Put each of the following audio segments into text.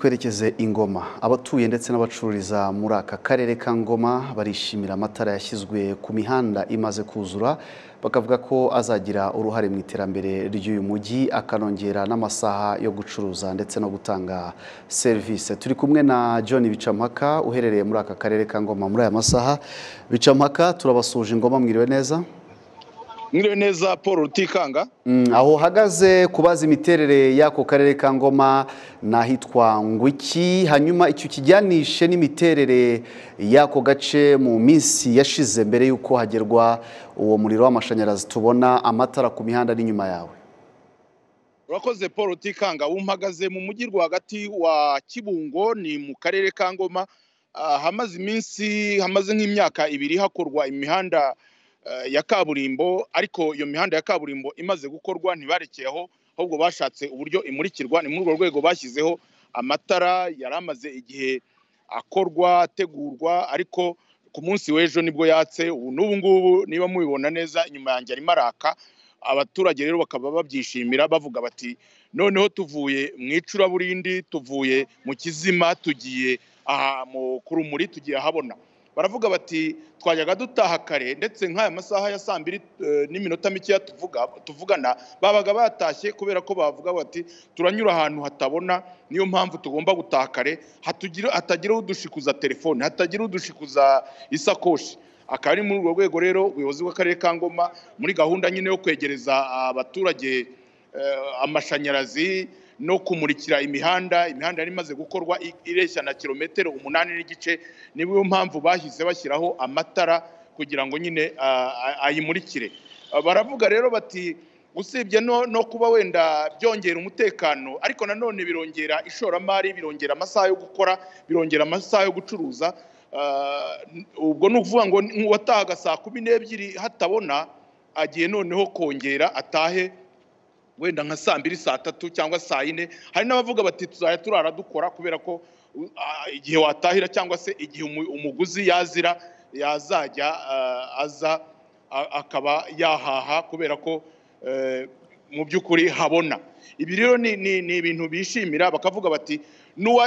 twerekeze i ngoma abatuye ndetse n'abacururiza muri aka karere ka ngoma barishimira amatara yashyizwe ku mihanda imaze kuzura bakavuga ko azagira uruhare mu iterambere ry'uyu mujyi akanongera n'amasaha yo gucuruza ndetse no gutanga serivisi turi kumwe na john bicampaka uherereye muri aka karere ka ngoma muri aya masaha bicampaka turabasuje ingoma mwiriwe neza Mwiriwe neza Paul Rutikanga Mm, aho uhagaze kubaza imiterere y'ako karere ka ngoma ni ahitwa ngwiki hanyuma icyo kijyanishe n'imiterere y'ako gace mu minsi yashize mbere y'uko hagerwa uwo muriro w'amashanyarazi tubona amatara ku mihanda n'inyuma yawe urakoze Paul Rutikanga umpagaze mu mujyi rwagati wa Kibungo ni mu karere ka Ngoma Ah, hamaze iminsi hamaze nk'imyaka ibiri hakorwa imihanda eh, ya kaburimbo ariko iyo mihanda ya kaburimbo imaze gukorwa ntibarekeye aho ahubwo bashatse uburyo imurikirwa ni muri urwo rwego bashyizeho amatara yari amaze igihe akorwa ategurwa ariko ku munsi w'ejo nibwo yatse ubu n'ubu ngubu niba mubibona neza inyuma yanjye arimo araka abaturage rero bakaba babyishimira bavuga bati noneho tuvuye mu icuraburindi tuvuye mu kizima tugiye aha mu ku rumuri tugiye ahabona baravuga bati twajyaga dutaha kare ndetse nk'aya masaha ya saa mbiri eh, n'iminota mikeya tuvuga tuvugana babaga batashye kubera ko bavuga bati turanyura ahantu hatabona niyo mpamvu tugomba gutaha kare hatugira hatagira udushikuza telefone hatagira udushikuza isakoshi akaba ari muri urwo rwego rero ubuyobozi bw'akarere ka ngoma muri gahunda nyine yo kwegereza abaturage eh, amashanyarazi no kumurikira imihanda imihanda yari imaze gukorwa i- ireshya na kilometero umunani n'igice niyo mpamvu bahise bashyiraho amatara kugira ngo nyine ah, ah, ayimurikire Ah, baravuga rero bati usibye no, no kuba wenda byongera umutekano ariko nanone birongera ishoramari birongera amasaha yo gukora birongera amasaha yo gucuruza Ah, n- ubwo ni ukuvuga ngo ni- uwatahaga saa kumi n'ebyiri hatabona agiye noneho kongera atahe wenda nka saa mbiri saa tatu cyangwa saa yine hari n'abavuga bati tuzajya turara dukora kubera ko uh, ah, igihe watahira cyangwa se igihe umu- umuguzi yazira yazajya ah, aza a- akaba yahaha kubera ko eh, mu by'ukuri habona ibi rero ni ni- ni ibintu bishimira bakavuga bati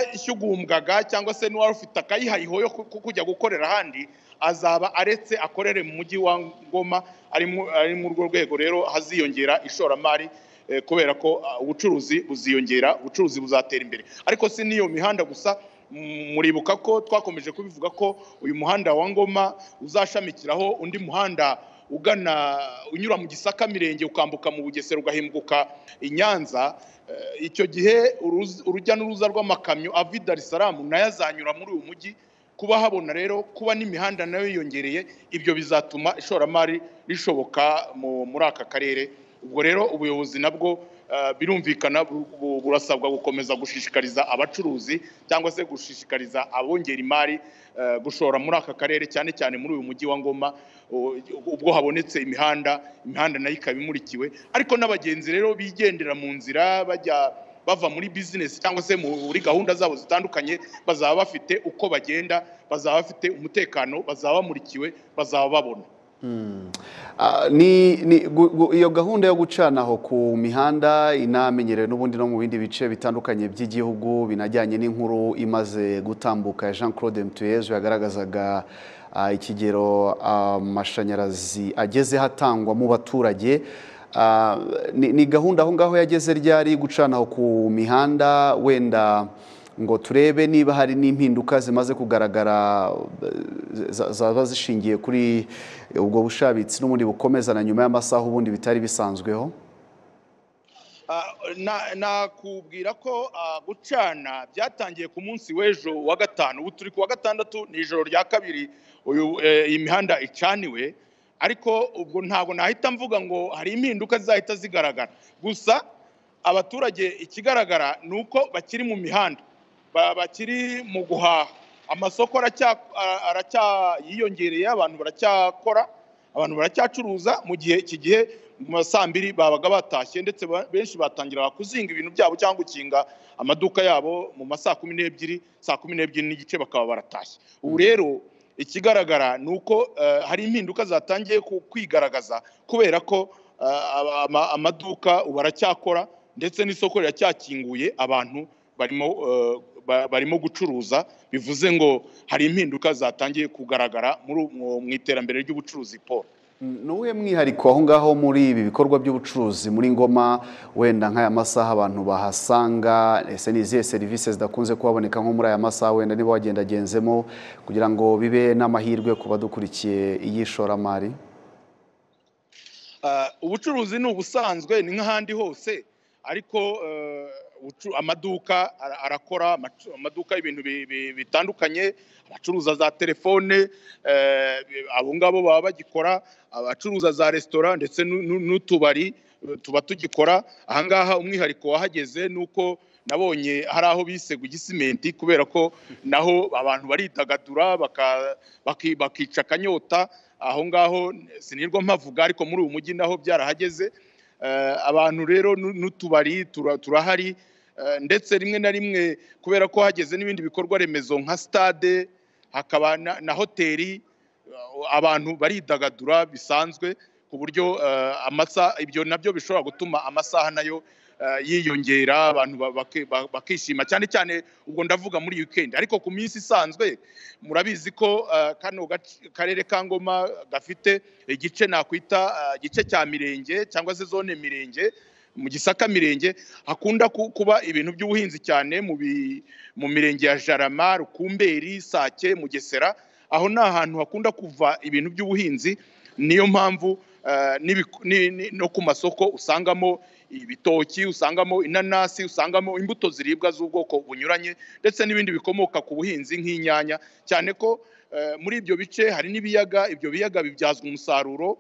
n'uwashyugumbwaga cyangwa se n'uwarufite akayihayiho yo ku- ku- kujya gukorera ahandi azaba aretse akorere mu mujyi wa ngoma ari mu- ari muri urwo rwego rero haziyongera ishoramari eh, kubera ko ah, ubucuruzi buziyongera ubucuruzi buzatera imbere ariko si n'iyo mihanda gusa mm, muribuka ko twakomeje kubivuga ko uyu muhanda wa ngoma uzashamikiraho undi muhanda ugana unyura mu gisaka mirenge ukambuka mu bugesera ugahinguka i nyanza Eh, icyo gihe uruz- urujya n'uruza rw'amakamyo ava i darisaramu nayo azanyura muri uyu mujyi kuba habona rero kuba n'imihanda nayo yiyongereye ibyo bizatuma ishoramari rishoboka mu- muri aka karere ubwo rero ubuyobozi nabwo eh, birumvikana bu- bu- burasabwa gukomeza gushishikariza abacuruzi cyangwa se gushishikariza abongera imari eh, gushora muri aka karere cyane cyane muri uyu mujyi wa ngoma u- ubwo habonetse imihanda imihanda nayo ikaba imurikiwe ariko n'abagenzi rero bigendera mu nzira bajya bava muri bizinesi cyangwa se muri gahunda zabo zitandukanye bazaba bafite uko bagenda bazaba bafite umutekano bazaba bamurikiwe bazaba babona Ah, ni, ni, gu, gu, iyo gahunda yo gucanaho ku mihanda inamenyerewe n'ubundi no mu bindi bice bitandukanye by'igihugu binajyanye n'inkuru imaze gutambuka ya jean claude mtuyezu yagaragazaga ah, ikigero amashanyarazi agezeho atangwa mu baturage Ah, ni, ni gahunda aho ngaho yageze ryari gucanaho ku mihanda wenda ngo turebe niba hari n'impinduka zimaze kugaragara eh, za- zaba zishingiye kuri ubwo bushabitsi n'ubundi bukomezana nyuma y'amasaha ubundi bitari bisanzweho Ah, na- nakubwira ko ah, gucana byatangiye ku munsi w'ejo wa gatanu ubu turi ku wa gatandatu ni ijoro rya kabiri uyu eh, iyi mihanda icaniwe ariko ubwo ntabwo nahita mvuga ngo hari impinduka zizahita zigaragara gusa abaturage ikigaragara ni uko bakiri mu mihanda ba- bakiri mu guhaha amasoko aracya- a- aracyayiyongereye abantu baracyakora abantu baracyacuruza mu gihe iki gihe mu ma saa mbiri babaga batashye ndetse ba- benshi batangiraga kuzinga ibintu byabo cyangwa gukinga amaduka yabo mu ma saa kumi n'ebyiri saa kumi n'ebyiri n'igice bakaba baratashye ubu rero ikigaragara ni uko eh, hari impinduka zatangiye ku- kwigaragaza kubera ko eh, ama- ama- amaduka ubu aracyakora ndetse n'isoko riracyakinguye abantu barimo barimo gucuruza bivuze ngo hari impinduka zatangiye kugaragara mu iterambere ry'ubucuruzi paul ni uwe mwihariko aho ngaho muri ibi bikorwa by'ubucuruzi muri ngoma wenda nk'aya masaha abantu bahasanga ese ni izihe serivisi zidakunze kuhaboneka nko muri aya masaha wenda niba wagendagenzemo kugira ngo bibe n'amahirwe ku badukurikiye y'ishoramari ubucuruzi ni ubusanzwe ni nk'ahandi hose ariko amaduka arakora amaduka y'ibintu bitandukanye abacuruza za telefone abo ngabo baba bagikora abacuruza za resitora ndetse n'utubari tuba tugikora ahangaha umwihariko wahageze ni uko nabonye hari aho bise gisimenti kubera ko naho abantu baridagadura bakica akanyota aho ngaho sinirwa mpavuga ariko muri uyu mujyi naho byarahageze abantu rero n'utubari turahari ndetse rimwe na rimwe kubera ko hageze n'ibindi bikorwa remezo nka sitade hakaba na hoteli abantu baridagadura bisanzwe ku buryo amasaha ibyo nabyo bishobora gutuma amasaha nayo yiyongera abantu bakishima cyane cyane ubwo ndavuga muri wikendi ariko ku minsi isanzwe murabizi ko kano karere ka ngoma gafite igice nakwita igice cya mirenge cyangwa se zone mirenge mu gisaka mirenge hakunda kuba ibintu by'ubuhinzi cyane mu mirenge ya jarama rukumberi sake mugesera aho ni ahantu hakunda kuva ibintu by'ubuhinzi niyo mpamvu no ku masoko usangamo ibitoki usangamo inanasi usangamo imbuto ziribwa z'ubwoko bunyuranye ndetse n'ibindi bikomoka ku buhinzi nk'inyanya cyane ko muri ibyo bice hari n'ibiyaga ibyo biyaga bibyazwa umusaruro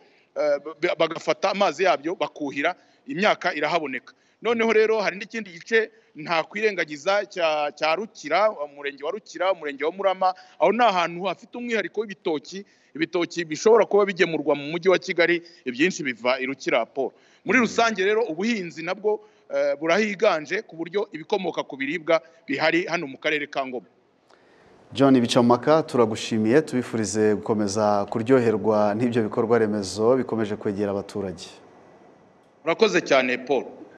bagafata amazi yabyo bakuhira imyaka irahaboneka noneho rero hari n'ikindi gice nta kwirengagiza cya rukira umurenge wa rukira umurenge wa murama aho ni ahantu hafite umwihariko w'ibitoki ibitoki bishobora kuba bigemurwa mu mujyi wa kigali ibyinshi biva irukira paul muri rusange rero ubuhinzi nabwo burahiganje ku buryo ibikomoka ku biribwa bihari hano mu karere ka ngoma john bicamaka turagushimiye tubifurize gukomeza kuryoherwa n'ibyo bikorwa remezo bikomeje kwegera abaturage urakoze cyane paul